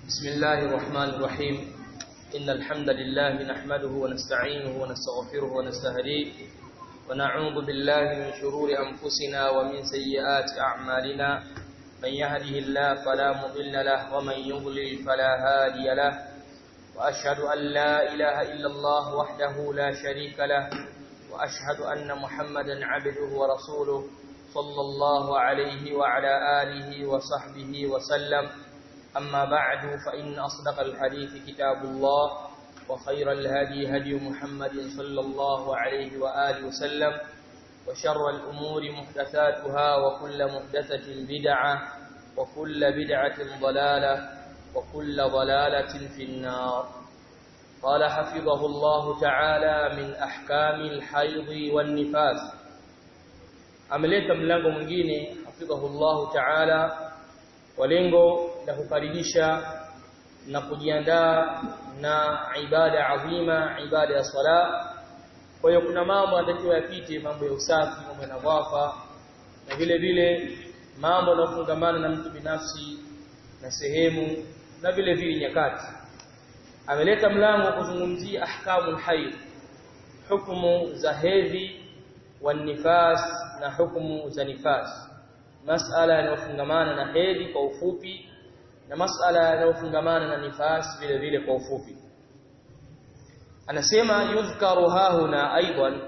بسم الله الرحمن الرحيم إن الحمد لله نحمده ونستعينه ونستغفره ونستهديه ونعوذ بالله من شرور أنفسنا ومن سيئات أعمالنا من يهده الله فلا مضل له ومن يضلل فلا هادي له وأشهد أن لا إله إلا الله وحده لا شريك له وأشهد أن محمدا عبده ورسوله صلى الله عليه وعلى آله وصحبه وسلم أما بعد فإن أصدق الحديث كتاب الله وخير الهدي هدي محمد صلى الله عليه وآله وسلم وشر الأمور محدثاتها وكل محدثة بدعة وكل بدعة ضلالة وكل ضلالة في النار قال حفظه الله تعالى من أحكام الحيض والنفاس ameleta mlango mwingine hafidhahullahu ta'ala kwa lengo la kukaribisha na kujiandaa na ibada adhima ibada ya sala kwa hiyo kuna mambo yanatakiwa yapite mambo ya usafi mambo ya nadhafa na vile vile mambo yanayofungamana na mtu binafsi na sehemu na vile vile nyakati ameleta mlango wa kuzungumzia ahkamul hayd hukumu za hedhi wanifas na hukumu za nifas masala yanayofungamana na hedhi kwa ufupi na masala yanayofungamana na nifas vile vile kwa ufupi anasema yudhkaru hahuna aidan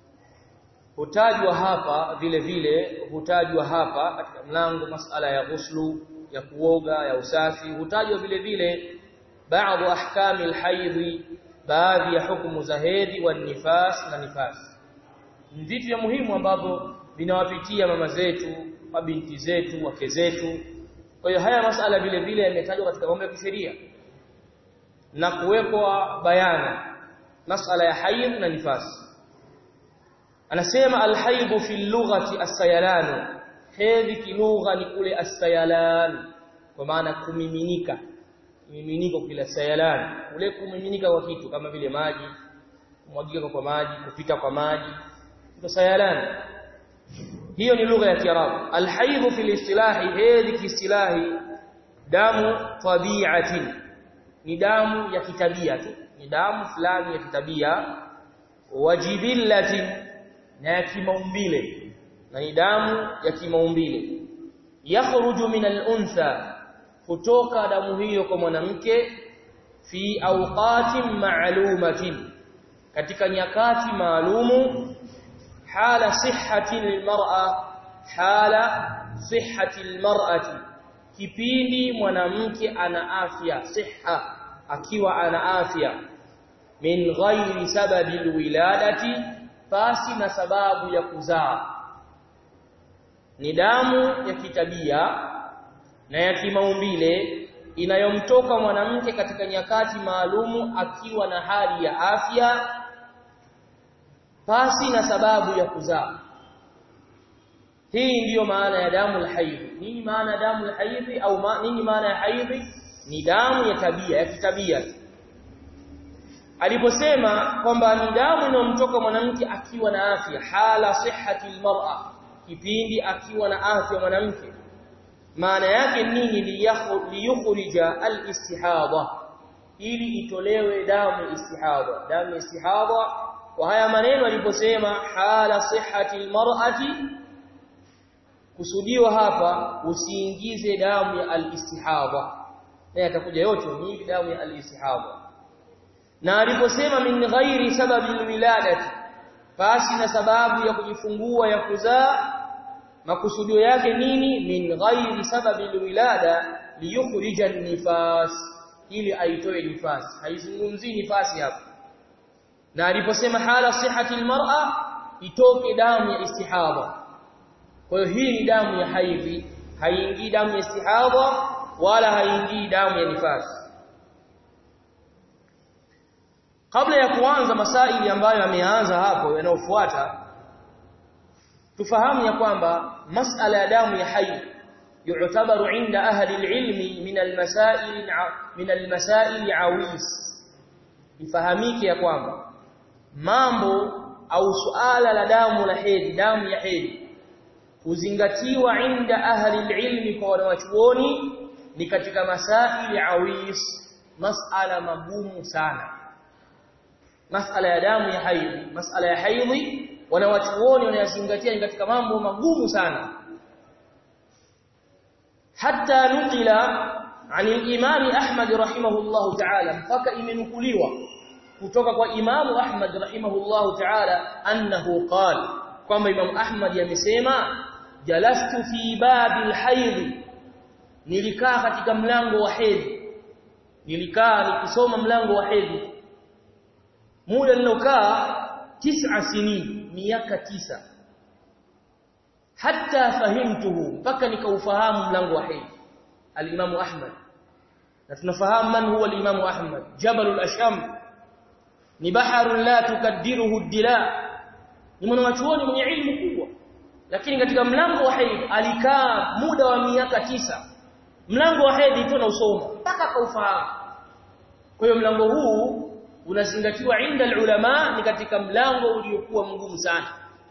hutajwa hapa vile vile hutajwa hapa katika mlango masala ya ghuslu ya kuoga ya usafi hutajwa vile vile baadhi ahkami alhaidhi baadhi ya hukumu za hedhi wa nifas na nifas vitu vya muhimu ambavyo vinawapitia mama zetu mabinti zetu wake zetu kwa hiyo haya masala vile vile yametajwa katika mambo ya kisheria na kuwekwa bayana masala ya haid na nifasi anasema alhaid fi lughati as-sayalan hedhi kilugha ni kule as-sayalan kwa maana kumiminika mimiminiko kila sayalan kule kumiminika kwa kitu kama vile maji kumwagika kwa maji kupita kwa maji ndio sayalan hiyo ni lugha ya kiarabu alhaidhu fil istilahi hedhi kiistilahi damu tabi'atin ni damu ya kitabia tu ni damu fulani ya kitabia wajibillatin na ya kimaumbile na ni damu ya kimaumbile yakhruju min al-untha kutoka damu hiyo kwa mwanamke fi awqatin ma'lumatin katika nyakati maalumu حال صحة المرأة حال صحة المرأة kipindi mwanamke ana afya siha akiwa ana afya min ghairi sababi alwiladati pasi na sababu ya kuzaa ni damu ya kitabia na ya kimaumbile inayomtoka mwanamke katika nyakati maalumu akiwa na hali ya afya pasi na sababu ya kuzaa hii ndiyo maana ya damu alhaidhi nini maana ya damu alhaidhi au ma, nini maana ya haidhi ni damu ya tabia ya kitabia aliposema kwamba ni damu inayomtoka mwanamke akiwa na afya hala sihhati almar'a kipindi akiwa na afya mwanamke maana yake nini liyukhrija alistihadha ili itolewe damu istihadha damu istihadha wa haya maneno aliposema hala sihhati almar'ati kusudiwa hapa usiingize damu ya alistihadha na atakuja yote ni damu ya alistihadha na aliposema min ghairi sababi alwiladati basi na sababu ya kujifungua ya kuzaa makusudio yake nini min ghairi sababi alwilada liyukhrija nifas ili aitoe nifasi haizungumzii nifasi hapa na aliposema hala sihhati almar'a itoke damu ya istihadha kwa hiyo hii ni damu ya haidhi haingii damu ya istihadha wala haingii damu ya nifasi kabla ya kuanza masaili ambayo yameanza hapo yanayofuata tufahamu ya kwamba masala ya damu ya haidh يعتبر عند أهل العلم من المسائل من المسائل عويس ifahamike ya kwamba mambo au suala la damu la hedhi damu ya hedhi huzingatiwa inda ahli ilmi kwa wanachuoni ni katika masaili awis masala magumu sana masala ya damu ya haidhi masala ya haidhi wanawachuoni wanayazingatia ni katika mambo magumu sana hatta nukila عن الإمام أحمد رحمه الله تعالى mpaka imenukuliwa kutoka kwa Imam Ahmad rahimahullahu ta'ala annahu qala kwamba Imam Ahmad yamesema jalastu fi babil haidh nilikaa katika mlango wa hedhi nilikaa nikisoma mlango wa hedhi muda nilokaa tisa sinin miaka tisa hatta fahimtuhu mpaka nikaufahamu mlango wa hedhi al-Imam Ahmad na tunafahamu man huwa al-Imam Ahmad Jabal al-Asham ni baharun la tukaddiruhu ad-dila ni mwanachuoni mwenye ilmu kubwa lakini katika mlango wa hedhi alikaa muda wa miaka tisa mlango wa hedhi tu na usoma mpaka kaufahamu kwa hiyo mlango huu unazingatiwa inda ulama ni katika mlango uliokuwa mgumu sana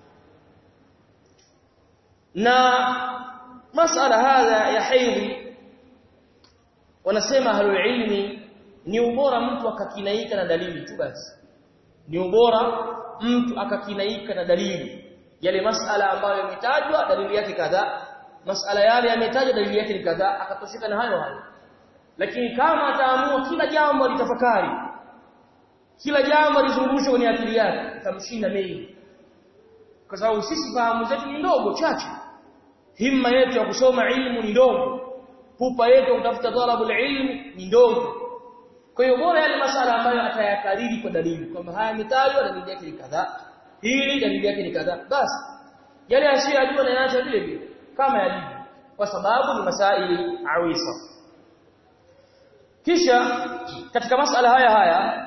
na masala hadha ya hedhi wanasema ahlul ilmi ni ubora mtu akakinaika na dalili tu basi ni ubora mtu akakinaika na dalili yale masala ambayo yametajwa dalili yake kadhaa masala yale yametajwa dalili yake ni kadhaa akatosheka na hayo hayo lakini kama ataamua kila jambo litafakari kila jambo lizungushwe kwenye akili yake tamshinda mengi kwa sababu sisi fahamu zetu ni ndogo chache himma yetu ya kusoma ilmu ni ndogo pupa yetu ya kutafuta talabul ilmi ni ndogo kwa hiyo bora yale masala ambayo atayakariri kwa dalili kwamba haya yametajwa dalili yake ni kadhaa hili dalili yake ni kadhaa basi yale asiyojua na yaacha vile vile kama yalivyo kwa sababu ni masaili awisa kisha katika masala haya haya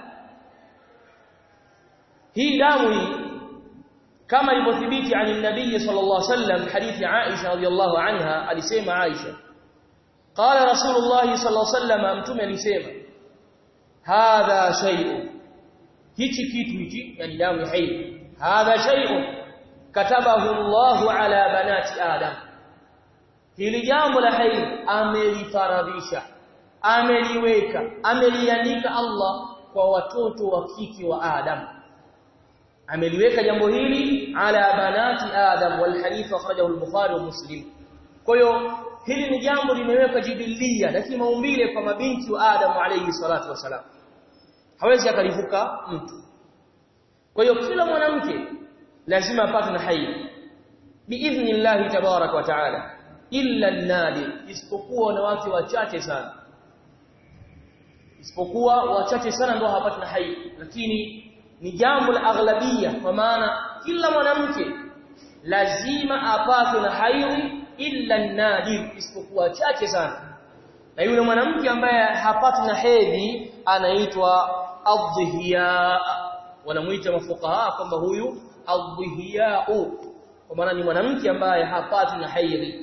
hii damu hii kama ilivyothibiti ani nabii sallallahu alaihi wasallam hadithi Aisha radhiallahu anha alisema Aisha qala rasulullah sallallahu alaihi wasallam mtume alisema hadha shay'un hichi kitu hichi yani damu ya haid hadha shay'un katabahu Allah ala banati adam hili jambo la haid amelifaradhisha ameliweka ameliandika Allah kwa watoto wa kike wa Adam ameliweka jambo hili ala banati Adam wal hadith akhrajahu al-Bukhari wa Muslim kwa hiyo hili ni jambo limewekwa jibilia lakini maumbile kwa mabinti wa Adam alayhi salatu wasalam hawezi akalivuka mtu kwa hiyo kila mwanamke lazima apate na haid biidhnillah tabarak wa taala illa an-nadir isipokuwa wanawake wachache sana isipokuwa wachache sana ndio hawapati na haid lakini ni jambo la aghlabia kwa maana kila mwanamke lazima apate na haid illa nadir isipokuwa chache sana na yule mwanamke ambaye hapati na hedhi anaitwa adhiya wanamuita mafukaha kwamba huyu adhiya kwa maana ni mwanamke ambaye hapati na hedhi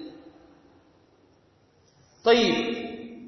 طيب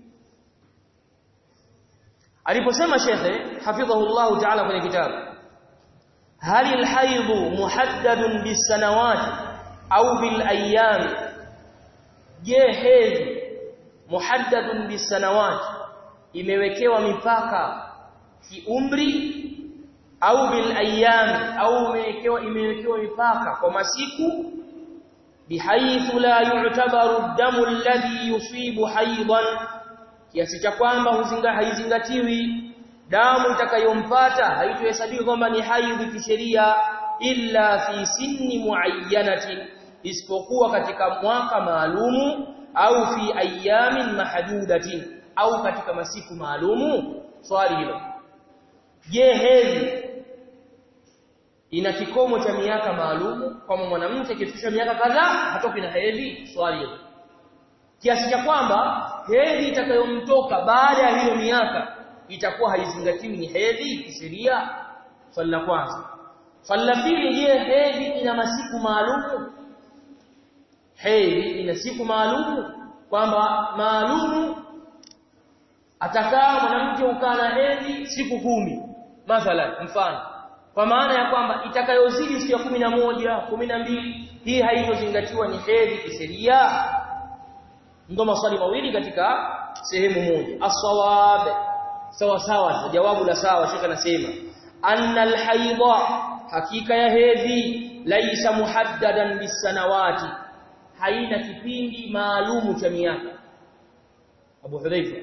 aliposema shekhe hafidhahullah ta'ala kwenye kitabu hal alhayd muhaddadun bisanawat au bil ayyam je hedhi muhaddadun bisanawat imewekewa mipaka kiumri au bil ayyam au imewekewa imewekewa mipaka kwa masiku bihaythu la yu'tabaru ad-damu alladhi yusibu haydan kiasi cha kwamba huzinga haizingatiwi damu itakayompata haitohesabiwi kwamba ni haidhi kisheria illa fi sinni muayyanatin isipokuwa katika mwaka maalumu au fi ayamin mahdudatin au katika masiku maalumu swali hilo je hedhi ina kikomo cha miaka maalumu kama mwanamke akifikisha miaka kadhaa hatoki na hedhi swali hilo kiasi cha kwamba hedhi itakayomtoka baada ya hiyo miaka itakuwa haizingatiwi ni hedhi kisheria swali la kwanza swali la pili je hedhi ina masiku maalumu hedhi ina siku maalumu kwamba maalumu atakaa mwanamke ukaa na hedhi siku kumi mathalan mfano kwa maana ya kwamba itakayozidi siku ya kumi na moja kumi na mbili hii haitozingatiwa ni hedhi kisheria ndio maswali mawili katika sehemu moja as-sawab sawa sawa jawabu la sawa shekha anasema anna al-haidha hakika ya hedhi laisa muhaddadan bisanawati haina kipindi maalumu cha miaka Abu Hudhaifa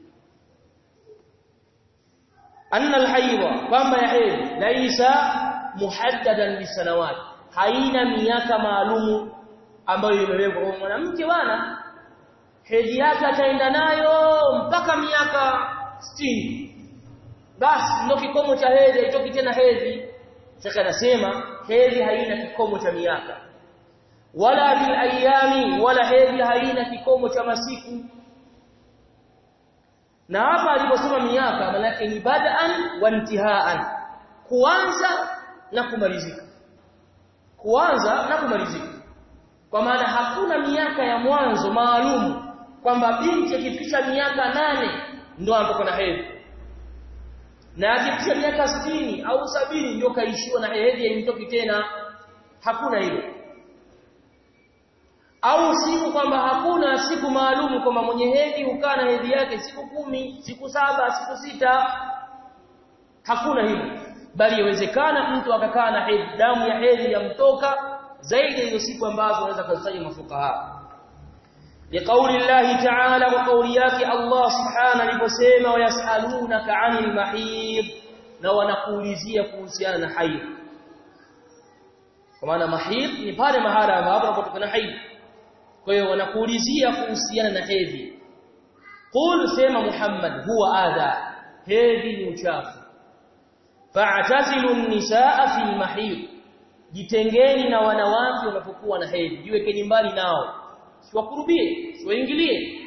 anna al-haidha kwamba ya hedhi laisa muhaddadan bisanawati haina miaka maalumu ambayo imewekwa kwa mwanamke bwana hedhi yake ataenda nayo mpaka miaka 60 basi ndio kikomo cha hedhi itoki tena hedhi shaka anasema hedhi haina kikomo cha miaka wala bil ayami wala hedhi haina kikomo cha masiku na hapa aliposema miaka maana yake ni bad'an wa intihaan kuanza na kumalizika kuanza na kumalizika kwa maana hakuna miaka ya mwanzo maalum kwamba binti akifikisha miaka nane ndio anapokuwa na hedhi na akifikisha miaka sitini au sabini ndio kaishiwa na hedhi haimtoki tena hakuna hilo au siku kwamba hakuna siku maalum kwamba mwenye hedhi hukaa na hedhi yake siku kumi siku saba siku sita hakuna hilo bali yawezekana mtu akakaa na hedhi damu ya hedhi yamtoka zaidi hizo siku ambazo wanaweza kuzitaja mafukaha لقول الله تعالى وقول yake Allah subhanahu aliposema wayasalunaka 'anil mahid na wanakuulizia kuhusiana na haid kwa maana mahid ni pale mahala ambapo unapotokana haid kwa hiyo wanakuulizia kuhusiana na hedhi qul sema Muhammad huwa adha hedhi ni uchafu fa'tazilu an-nisaa fil mahid jitengeni na wanawake wanapokuwa na hedhi jiwekeni mbali nao siwakurubie siwaingilie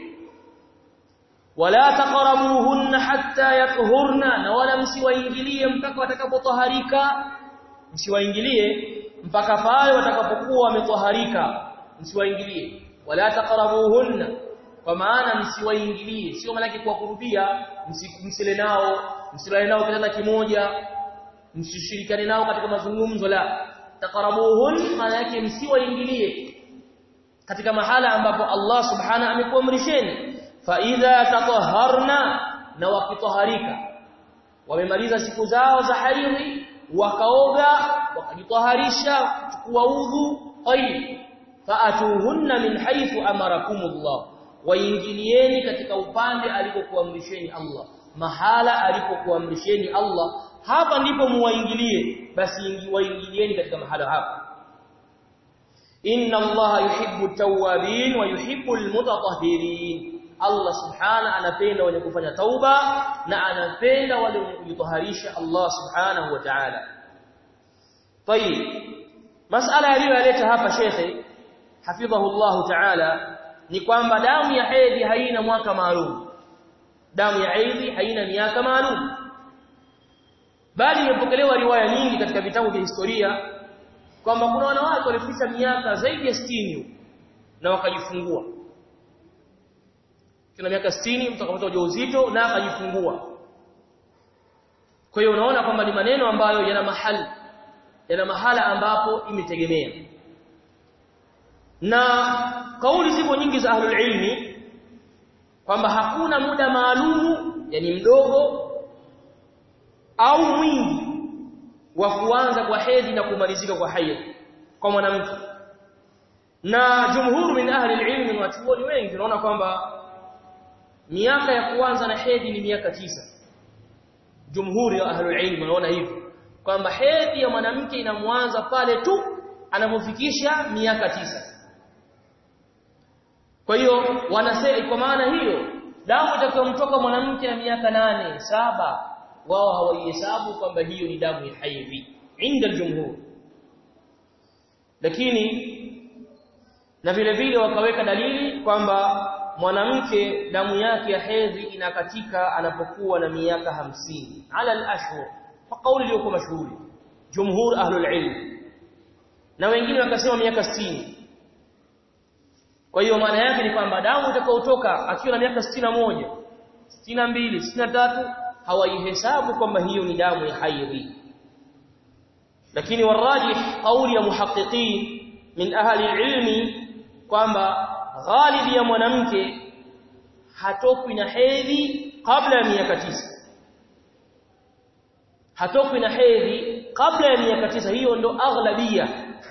wala taqrabuhunna hatta yathurna na wala msiwaingilie mpaka watakapotaharika msiwaingilie mpaka pale watakapokuwa wametaharika msiwaingilie wala taqrabuhunna kwa maana msiwaingilie sio maana kuwakurubia msile nao msilale nao kitanda kimoja msishirikane nao katika mazungumzo la taqrabuhun maana yake msiwaingilie katika mahala ambapo Allah subhana amekuamrisheni fa idha tatahharna na wakitaharika wamemaliza siku zao za haidhi wakaoga wakajitaharisha chukua udhu tayib faatuhunna min haythu amarakumullah waingilieni katika upande alipokuamrisheni Allah mahala alipokuamrisheni Allah hapa ndipo muwaingilie basi waingilieni katika mahala hapa inna allaha yuhibbu at-tawwabin wa yuhibbu al-mutatahhirin Allah subhana anapenda wenye kufanya tauba na anapenda wale wenye kujitaharisha Allah subhanahu wa ta'ala طيب masala aliyoleta hapa shekhe hafidhahu Allah ta'ala ni kwamba damu ya hedhi haina mwaka maalum damu ya hedhi haina miaka maalum bali imepokelewa riwaya nyingi katika vitabu vya historia kwamba kuna wanawake walifikisha miaka zaidi ya 60 na wakajifungua kina miaka 60 mtu akapata ujauzito na akajifungua kwa hiyo unaona kwamba ni maneno ambayo yana mahali yana mahala ambapo imetegemea na kauli zipo nyingi za ahlul ilmi kwamba hakuna muda maalumu yani mdogo au mwingi wa kuanza kwa hedhi na kumalizika kwa haidh kwa mwanamke na jumhur min ahli ilmi na wachuoni wengi tunaona kwamba miaka ya kuanza na hedhi ni miaka tisa jumhuri ya ahli ilmi wanaona hivyo kwamba hedhi ya mwanamke inamwanza pale tu anapofikisha miaka tisa kwa hiyo wanasema kwa maana hiyo damu itakayomtoka mwanamke na miaka nane saba wao hawaihesabu kwamba hiyo ni damu ya haidhi inda aljumhur lakini na vile vile wakaweka dalili kwamba mwanamke damu yake ya hedhi inakatika anapokuwa na miaka hamsini ala al-ashhur kwa kauli iliyokuwa mashuhuri jumhur ahlul ilm na wengine wakasema miaka 60 kwa hiyo maana yake ni kwamba damu itakayotoka akiwa na miaka 61 62 63 hawaihesabu kwamba hiyo ni damu ya haidhi lakini warajih kauli ya muhaqqiqin min ahli ilmi kwamba ghalibi ya mwanamke hatokwi na hedhi kabla ya miaka tisa hatokwi na hedhi kabla ya miaka tisa hiyo ndo aghlabia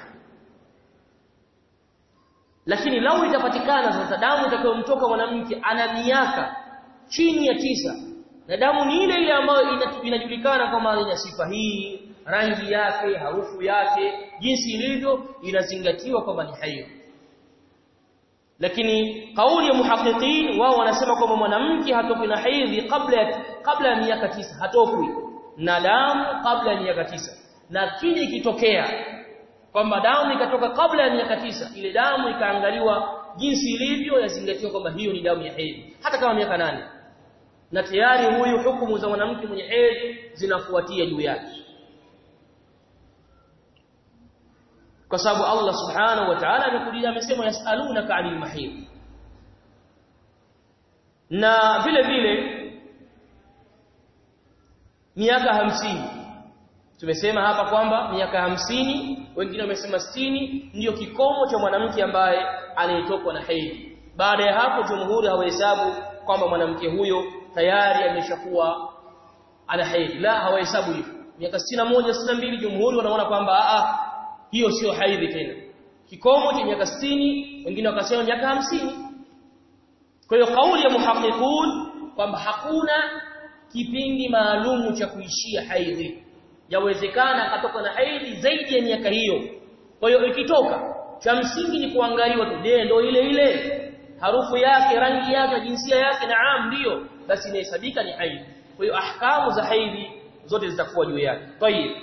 lakini lau itapatikana sasa damu itakayomtoka mwanamke ana miaka chini ya tisa na damu ni ile ile ambayo inajulikana kama ina sifa hii rangi yake harufu yake jinsi ilivyo inazingatiwa kwamba ni hayo lakini kauli ya muhaqiqin wao wanasema kwamba mwanamke hatokwi na hedhi kabla ya kabla ya miaka tisa hatokwi na damu kabla ya miaka tisa na kile ikitokea kwamba damu ikatoka kabla ya miaka tisa ile damu ikaangaliwa jinsi ilivyo yazingatiwa kwamba hiyo ni damu ya hedhi hata kama miaka nane na tayari huyu hukumu za mwanamke mwenye hedhi zinafuatia juu yake kwa sababu Allah subhanahu wa ta'ala amekuja amesema yasalunaka 'anil mahid na vile vile miaka hamsini tumesema hapa kwamba miaka hamsini wengine wamesema sitini ndiyo kikomo cha mwanamke ambaye anayetokwa na hedhi baada ya hapo jumhuri hawahesabu kwamba mwanamke huyo tayari ameshakuwa ana hedhi la hawahesabu hivyo miaka 61 62 jumhuri wanaona kwamba a hiyo sio haidhi tena kikomo cha miaka 60 wengine wakasema miaka hamsini kwa hiyo kauli ya muhaqiqun kwamba hakuna kipindi maalumu cha kuishia haidhi yawezekana akatoka na haidhi zaidi ya miaka hiyo kwa hiyo ikitoka cha msingi ni kuangaliwa tu je ndio ile ile harufu yake rangi yake jinsia yake naam ndio basi inahesabika ni haidhi kwa hiyo ahkamu za haidhi zote zitakuwa juu yake tayib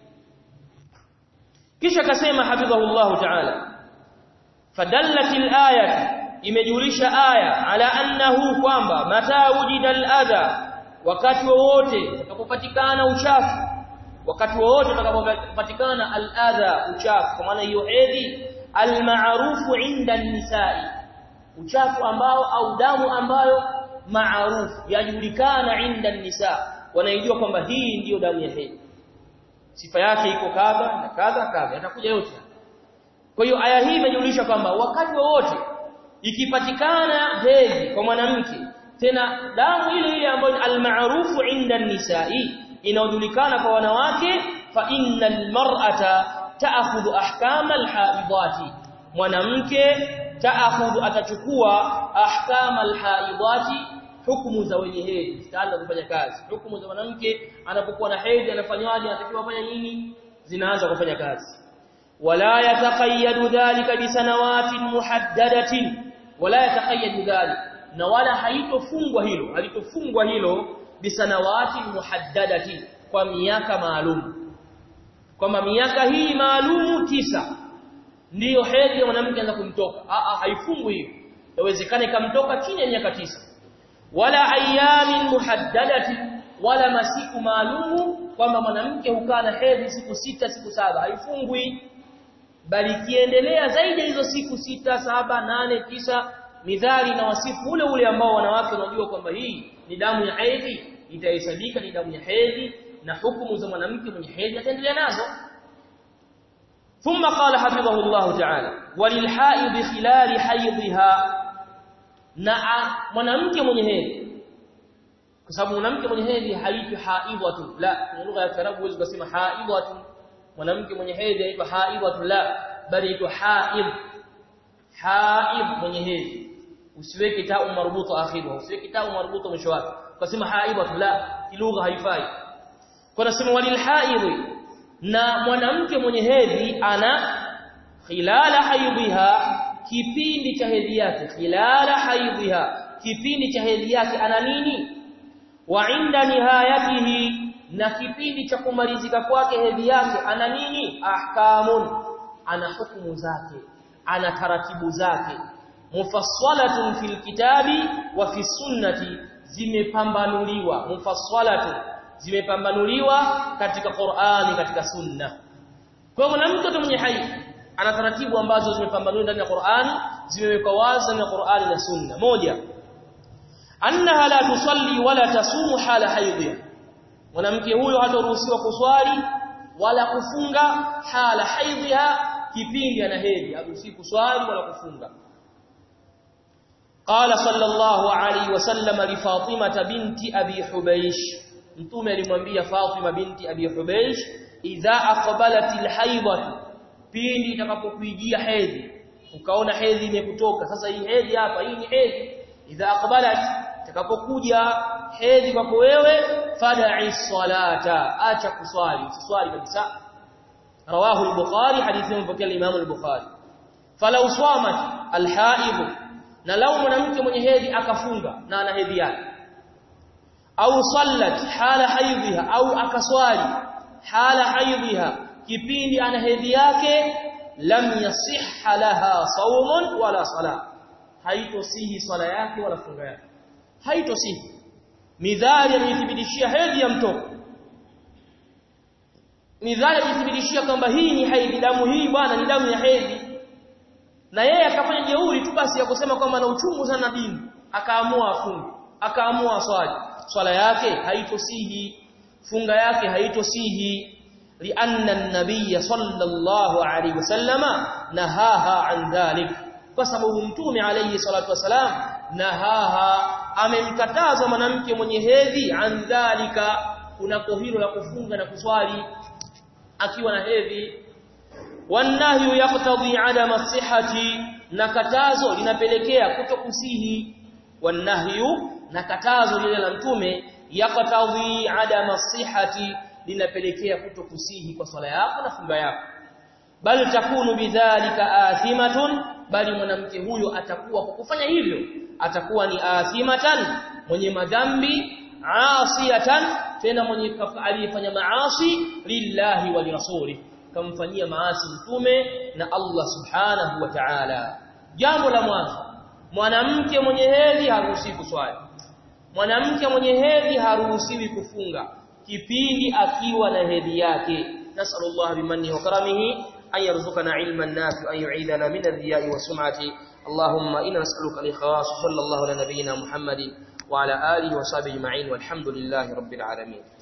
kisha akasema hafidhahullah ta'ala fadallat al-ayat imejulisha aya ala annahu kwamba mata wujida al-adha wakati wowote utakapopatikana uchafu wakati wowote utakapopatikana al-adha uchafu kwa maana hiyo hedhi al-ma'rufu 'inda an-nisa'i uchafu ambao au damu ambayo maarufu yajulikana 'inda an-nisa wanaijua kwamba hii ndiyo damu ya hedhi sifa yake iko kadha na kadha kadha yatakuja yote kwa hiyo aya hii imejulisha kwamba wakati wowote ikipatikana hedhi kwa mwanamke tena damu ile ile ambayo almaarufu inda nisai inayojulikana kwa wanawake fa innal mar'ata ta'khudhu ahkama alhaidati mwanamke ta'khudhu atachukua ahkama alhaidati hukumu za wenye hedhi zitaanza kufanya kazi hukumu za mwanamke anapokuwa na hedhi anafanywaje anatakiwa afanye nini zinaanza kufanya kazi wala yataqayyadu dhalika bisanawatin muhaddadatin wala yataqayyadu dhalika na wala haitofungwa hilo halitofungwa hilo bisanawatin muhaddadatin kwa miaka maalum kwamba miaka hii maalumu tisa ndiyo hedhi ya mwanamke anza kumtoka a a haifungwi hiyo yawezekana ikamtoka chini ya miaka tisa wala ayamin muhaddadati wala masiku maalumu kwamba mwanamke hukaa na hedhi siku sita siku saba haifungwi bali kiendelea zaidi hizo siku sita saba nane tisa midhali na wasifu ule ule ambao wanawake wanajua kwamba hii ni damu ya hedhi itahesabika ni damu ya hedhi na hukumu za mwanamke mwenye hedhi ataendelea nazo ثم قال حفظه الله تعالى وللحائض خلال حيضها na mwanamke mwenye hedhi kwa sababu mwanamke mwenye hedhi haitwi haidhatu la kwa lugha ya Kiarabu huwezi kusema haidhatu mwanamke mwenye hedhi haitwa haidhatu la bali haitwa haid haid mwenye hedhi usiweke taa marbuta akhirwa usiweke taa marbuta mwisho wake ukasema haidhatu la lugha haifai kwa nasema walil haidhi na mwanamke mwenye hedhi ana khilala haidhiha kipindi cha hedhi yake khilala haidhiha kipindi cha hedhi yake ana nini wa inda nihayatihi na kipindi cha kumalizika kwake hedhi yake ana nini ahkamun ana hukumu zake ana taratibu zake mufassalatun fil kitabi wa fi sunnati zimepambanuliwa mufassalatun zimepambanuliwa katika Qur'ani katika sunna kwa mwanamke mwenye haidhi ana taratibu ambazo zimepambanuliwa ndani ya Qur'ani zimewekwa wazi na Qur'ani na Sunna moja annaha la tusalli wala tasumu hala haidhiha mwanamke huyo hataruhusiwa kuswali wala kufunga hala haidhiha kipindi ana hedhi haruhusiwi kuswali wala kufunga قال صلى الله عليه وسلم لفاطمة بنت أبي حبيش mtume alimwambia Fatima binti Abi Hubaysh idha aqbalat alhaidatu pindi itakapokuijia hedhi ukaona hedhi imekutoka sasa hii hedhi hapa hii ni hedhi idha aqbalat itakapokuja hedhi kwako wewe fad'i salata acha kuswali usiswali kabisa rawahu al-bukhari hadithi mpokea al-imam al-bukhari falau swamat al-haid na lau mwanamke mwenye hedhi akafunga na ana hedhi yake au sallat hala haidhiha au akaswali hala haidhiha kipindi ana hedhi yake lam yasihha laha sawmun wala sala haitosihi swala yake wala funga yake haitosihi midhali amethibitishia hedhi ya mtoto midhali amethibitishia kwamba hii ni hedhi damu hii bwana ni damu ya hedhi na yeye akafanya jeuri tu basi ya kusema kwamba ana uchungu sana dini akaamua afunge akaamua swali swala yake haitosihi funga yake haitosihi lianna an-nabiy sallallahu alayhi wasallama nahaha an dhalik kwa sababu mtume alayhi salatu wasalam nahaha amemkataza mwanamke mwenye hedhi an dhalika kunako hilo la kufunga na kuswali akiwa na hedhi wanahyu yaqtadi adama sihhati na katazo linapelekea kutokusihi wanahyu na katazo lile la mtume yaqtadhi adama sihhati linapelekea kutokusihi kwa swala yako na funga yako bal takunu bidhalika athimatun bali mwanamke huyo atakuwa kwa kufanya hivyo atakuwa ni athimatan mwenye madhambi asiyatan tena mwenye aliyefanya maasi lillahi wa lirasuli kamfanyia maasi mtume na Allah subhanahu wa ta'ala jambo la mwanzo mwanamke mwenye hedhi haruhusiwi kuswali mwanamke mwenye hedhi haruhusiwi kufunga kipindi akiwa na hedhi yake nasallallahu bimanni wa karamihi an yarzuqana ilman nafi an yu'idana min adh-dhiya'i wa sum'ati allahumma inna nas'aluka al-ikhlas sallallahu ala nabiyyina muhammadin wa ala alihi wa sahbihi ajma'in walhamdulillahi rabbil alamin